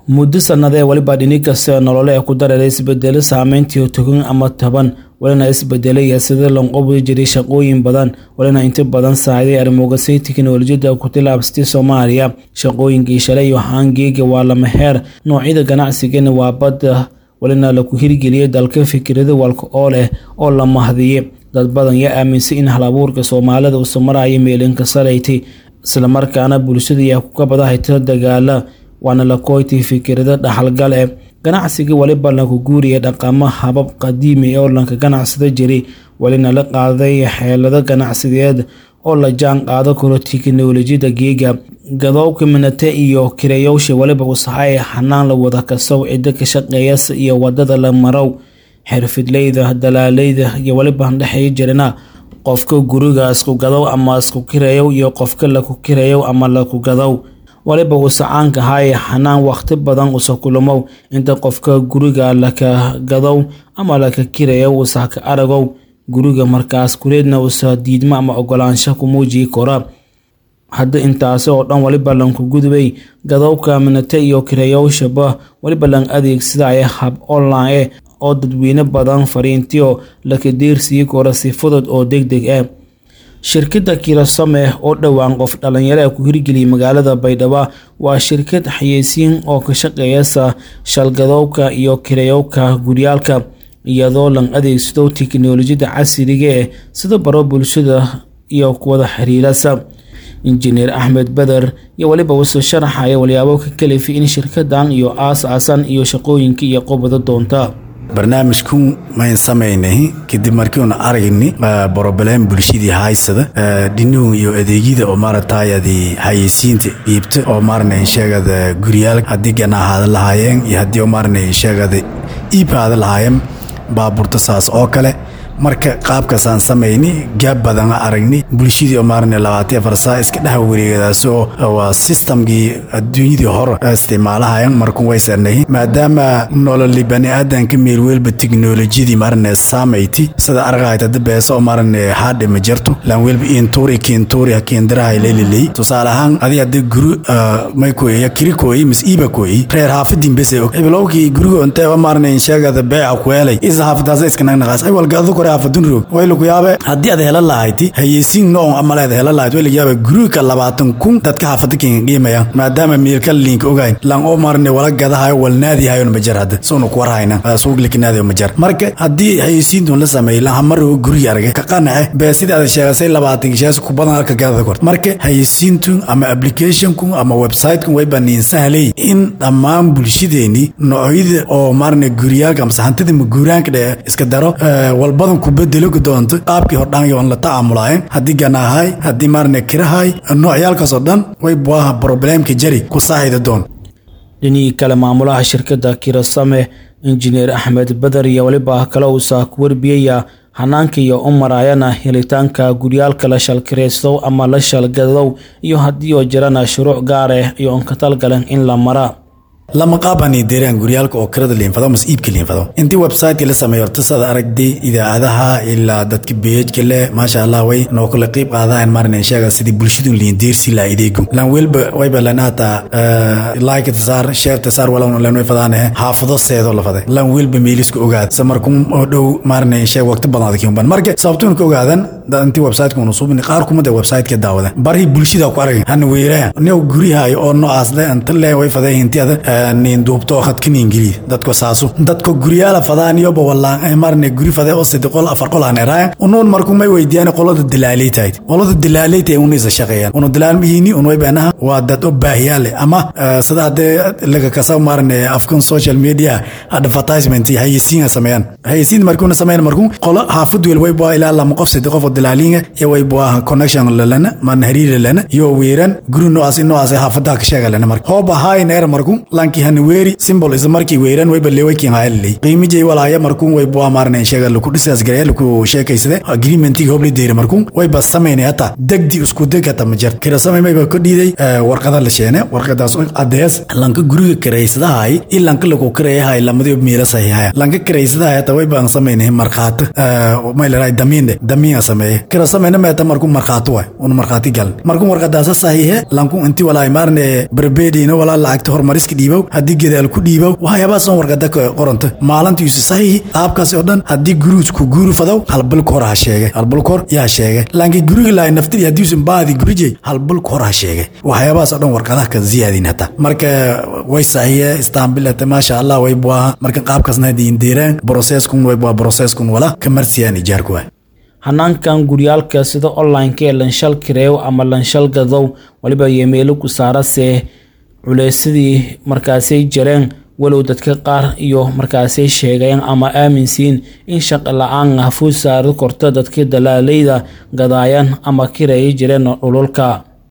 muddo sannadee weliba dhini kasta nolole ee ku dareeray isbedelo saameyntii togan ama toban walina isbedelaya sida lanqobi jiray shaqooyin badan walina inta badan saaciday arrimogasay tiknolojiyadda ku tilaabsatay soomaaliya shaqooyinkii shalay iyo haangeega waa lama heer noocyada ganacsigana waa badda walina laku hirgeliyay dalka fikirada walka oo leh oo la mahdiye dad badan yaa aaminsan in halabuurka soomaalida uusa maraya meelinka salaytay islamarkaana bulshada yaa kuka badahayta dagaala waana la kooytay fikirada dhaxalgal ee ganacsiga weliba laku guuriya dhaqamo habab qadiimi oo lanka ganacsada jiray welina la qaaday xeelado ganacsideed oo la jaan qaado karo tiknolojiyada geega gadowka minate iyo kirayowsha weliba usahay xanaan la wada kasow ciddo ka shaqeeyas iyo wadada la marow xirfidleyda dalaaleyda iyo weliba dhexey jirana qofka guriga isku gadow ama isku kirayow iyo qofka laku kirayow ama laku gadow waliba uusa caanka ahaye xanaan wakhti badan usa kulumow inta qofka guriga laka gadow ama laka kirayow usa ka aragow guriga markaas kuleedna usa diidmo ama ogolaansho ku muujiyi kora hadda intaasi oo dhan waliba lanku gudubay gadowka minate iyo kirayowshaba waliba lan adeegsadaya hab online e oo dadweyne badan fariintiyo laka deersii kora si fudud oo deg deg ah shirkadda kirasome oo dhowaan qof dhalinyaro ee ku hirgeliyay magaalada baydhabo waa shirkad xayeysiin oo ka shaqeeyasa shalgadowka iyo kirayowka guryaalka iyadoo lan adeegsado tiknolojiyada casriga eh sida baro bulshada iyo kuwada xiriirasa injineer axmed beder iyo weliba wuxuu sharaxaya walyaabo ka kalifi in shirkadan iyo aas-aasan iyo shaqooyinka iyo qobada doonta barnaamijku mayn samaynay kadib markiiuna aragni broblem bulshadii haysada dhinuhu iyo adeegyada oo maaragtayadi hayeysiinta dhiibta oo maarna sheegada guryaal haddii ganaahaada lahaayeen iyo haddii maarna sheegada iibhaada lahaayeen baabuurta saas oo kale marka qaabkaasaan samayni gaab badan aragni bulshadii oo maarna labaatan afar saa iska dhex wareegadaas oo waa sistamkii adduunyadii hore isticmaalahayan markun way sarnahi maadaama nololi bani aadanka meelweelba teknolojiyadii maarna saamayti sida argahayta dabeesa oo maarna haadhe ma jirto laan weelba intuuri kiintuuri hakiindirahay leeliley tusaale ahaan adi hadii guri may kooya kiri kooyi mis iiba kooyi reer haafadin bese og ibilowkii guriga inteeba maarna insheegada beeca kuelay isa haafadaasa iska nagnaqaas ay walgaadu kore haafadunroog waylaku yaabe haddii aad hela lahayti hayeysiin noon amaleed hela lahayd waylaku yaabe guriga labaatan kun dadka haafada kinga qiimaya maadaama meelka liinka ogayn lan oo maarne wala gadahayo walnaadihayon majar hadda soonu kuwarhayna suuglakinaadayo majar marka haddii hayeysiintun la sameeyey lan hamaro guriga argay ka qanace bee sidii aad sheegasay labaatan gishaas ku badan halka gadada kort marka hayeysiintun ama applicationkun ama websitekun way baniin sahlay in dhammaan bulshadeeni noocyada oo maarne guryaalka amase hantida maguuraanka dhe iska daro walbadan ku bedelo doonto qaabkii hordhaan la tacaamulaayeen haddii ganaahay haddii maarne kirahay noocyaalkaasoo dhan way buaha broblemka jari ku saahida doon dhinihii kale maamulaha shirkadda kirasame injineer axmed beder iyo weliba kale uusa ku warbiyaya hanaanka iyo u maraayana helitaanka guryaalka la shalkiraystow ama la shalgadow iyo haddii oo jirana shuruuc gaar ah iyo on ka talgalan in la mara lama qaabani deeraan guryaalka oo kirada liinfado mas iibka liinfado intii websiteka la sameeyo horta sada aragday idaacadaha ilaa dadka beejka leh maasha allah way noo kala qiib qaadahan marna sheega sidii bulshadu liin deersi la ideegu lan welba wayba lanata like tasaar share tasaar wala lan way fadaanahe haafado seedo la faday lan welba meelisku ogaad samarkum oo dhow marna sheeg waqti badan adkiin ban marka sababtuna ka ogaadan intii websiteka unu subni qaar kuma de websiteka daawada bari bulshada ku aragay han weeraya new guryahay oo noocaas le anta le way faday intii ada nin duubto khadka niingili dadko saasu dadko guryaala fadaaniyoba wallaan marne guri fade oo sidi qol afar qol aan eraayan unuun marku may weydiiyaan qolada dilaaleytahayd qolada dilaaleyta unu isa shaqeeyaan unu dilaalmihiini unu way beenaha waa dad oo baahiyaale ama sida haddee laga kasa marne afkan social media advertisement hayeysiinga sameeyaan hayeysiin markuuna sameeyan marku qolo haafad wel way bua ilaa lama qof sidi qof oo dilaaliinga iyo way bua connection lalana marna hariir lana iyo weeran guri noocaas noocaas haafadaha ka sheega lana marka hooba hayn er marku lanki hanweeri simbol isa markii weeran wayba leewaykin hayaliley qiimijay walaaya markuun way bua maarna sheega laku dhisaas gareya laku sheekaysade agreementii hobli deyra markuun wayba samaynay hata degdi isku deg hata ma jirta kira samay mayba ka dhiiday warqada la sheene warqadaas cadees lanka guriga kiraysadahay i lanka laku kirayahay lamadi miila saxiixaya lanka kiraysadahay hata waybaan samaynay markhaati may larahay damiinde damiinga sameeye kira samayna meeta markuun markhaati waay un markhaati galan markuun warqadaasa saxiixe lanku inti walaay maarne berbediina walaa lacagta hormariska dhiiba dhiibow haddii gadaal ku dhiibow waxyaabahaas on warqada qoranta maalintiisu saxiixi qaabkaas oo dhan haddii guruus ku guuri fadow halbalka hor ha sheegay halbalka hor yaa sheegay laakiin guriga lahay naftiri haddiiusan baadi gurijay halbalka hor ha sheegay waxyaabahaas oo dhan warqadaha ka ziyaadin hata marka way saxiye istaambilata maasha allah way buaha marka qaabkaasna hadii indeeraan broseskun way bua broseskun wala kamarsiyaan ijaarku waay hanaankan guryaalka sida online-ka ee lanshal kireew ama lanshal gadow waliba yemeelo ku saarase culeysadii markaasay jareen walow dadka qaar iyo markaasay sheegeen ama aaminsiin in shaqo la-aan ah fuud saari korto dadkii dalaaleyda gadaayaan ama kireeya jireen dhululka